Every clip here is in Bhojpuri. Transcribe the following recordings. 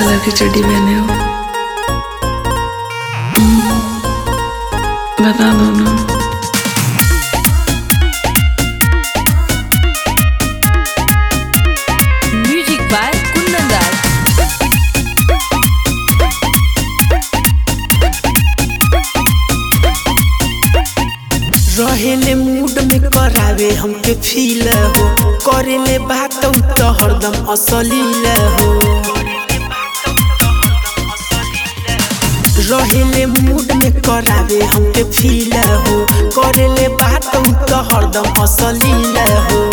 कलर की चड्डी पहने हो हम्म, बता दो ना म्यूजिक बाय कुंदन दास रहेले मूड में करावे हमके फील हो करेले बात उ तो हरदम असलील हो रहेले मूड में करावे हमके फील हो करेले बात उ तो हरदम असलील हो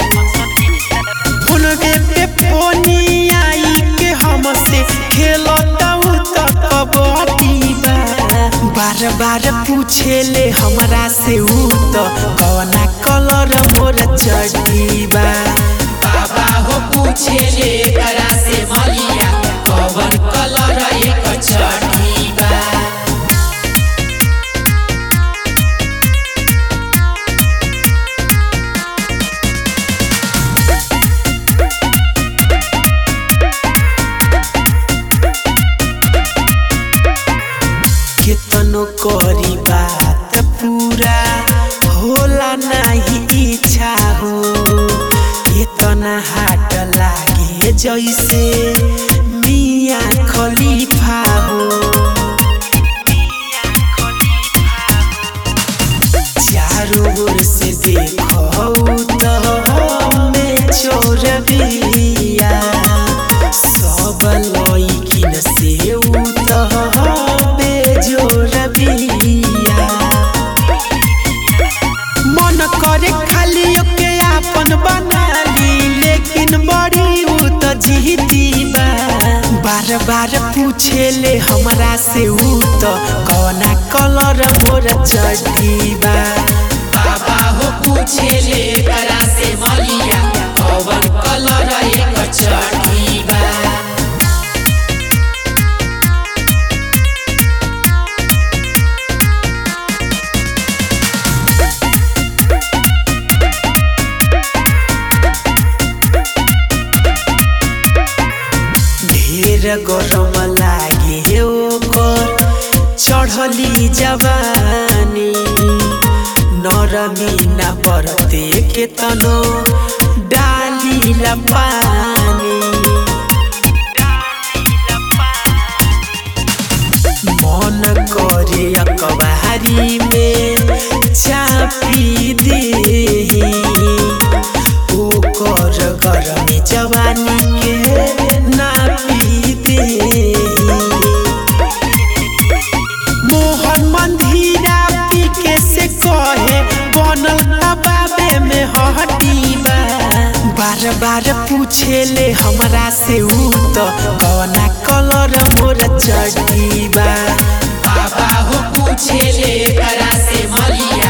फोनवे पे फोनी आई के हमसे खेलता उ तो कबड्डी बा बार बार पूछेले हमरा से उ तो कवना कलर मोर चड्डी बा बाबा हो पूछेले करा से मलिया कवन कलर एक चढ़ी बा केतनो करी बात पूरा होला नहीं इच्छा हो इतना हाट लागे जैसे मिया खलीफा हो चारों ओर से देखो तो में चोर बिया सब लइकिन से उ तो बेजोर बिया मन करे खाली ओके आपन बना ली लेकिन बड़ी उ तो जीती बा बार बार पूछेले हमरा से उ तो कौना कलर मोर चड्डी बा बाबा हो पूछेले करा से मलिया कवन कलर एक चढ़ी बा ढेर गरम लागे ओकर चढ़ली जवानी नरमी न बरते के तनो डाली पानी मन करे अकबारी में चापी देही ओकर गरमी जवानी के नापी देही मोहन मंदिरा पी के से कहे बनल बाबे में हड्डी बा बार बार पूछेले हमरा से उ तो कौना कलर मोर चड्डी बा बाबा हो पूछेले करा से मलिया